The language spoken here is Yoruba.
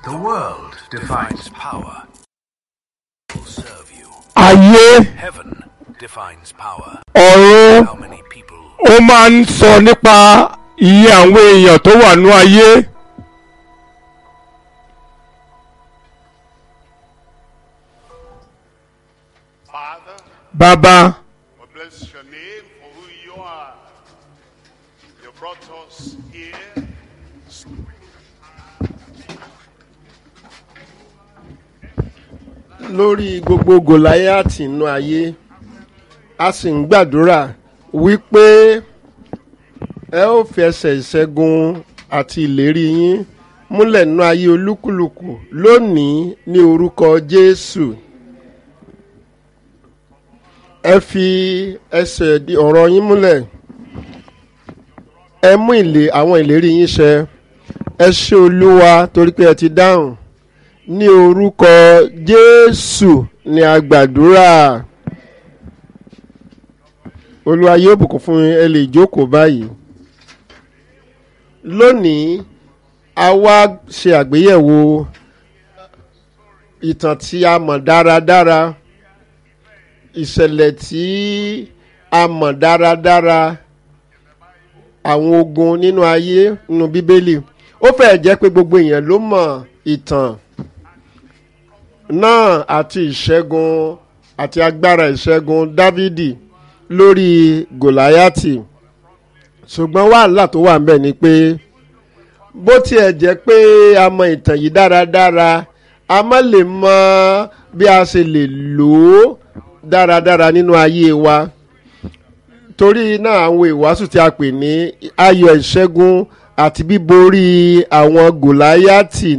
The world defines power. Will serve you. ayé Heaven defines power. ọ̀run How many people ó máa ń sọ nípa iye àwọn èèyàn tó wà ní ayé Father, bàbá we bless your name for who you are. You brought us here. lórí gbogbo gòláyàtì inú ayé a sì ń gbàdúrà wípé ẹ ó fi ẹsẹ̀ ìṣẹ́gun àti ìlérí yín múlẹ̀ nínú ayé olúkúlùkù lónìí ní orúkọ jésù ẹ fi ẹsẹ̀ di- ọ̀rọ̀ yín múlẹ̀ ẹ mú ìlé àwọn ìlérí yín ṣẹ ẹ ṣé olúwa torí pé ẹ ti dáhùn ní orúkọ jésù ni a gbàdúrà olúwa yóò bùkún fún yín, ẹ lè jókòó báyìí lónìí a wá ṣe àgbéyẹ̀wò ìtàn tí a mọ̀ dáradára ìṣẹ̀lẹ̀ tí a mọ̀ dáradára àwọn ogun nínú ayé nínú bíbélì ó fẹ́ẹ̀ jẹ́ pé gbogbo èèyàn ló mọ̀ ìtàn náà àti ìṣẹ́gun àti agbára ìṣẹ́gun dávidi lórí gòláyàtì ṣùgbọ́n wàhálà tó wà ńbẹ̀ ni pé bó tiẹ̀ jẹ́ pé a mọ ìtàn yìí dáradára a má lè mọ bí a ṣe lè lò ó dáradára nínú ayé wa torí náà àwọn ìwàásù tí a pè ní ayọ̀ ìṣẹ́gun àti bíborí àwọn gòláyàtì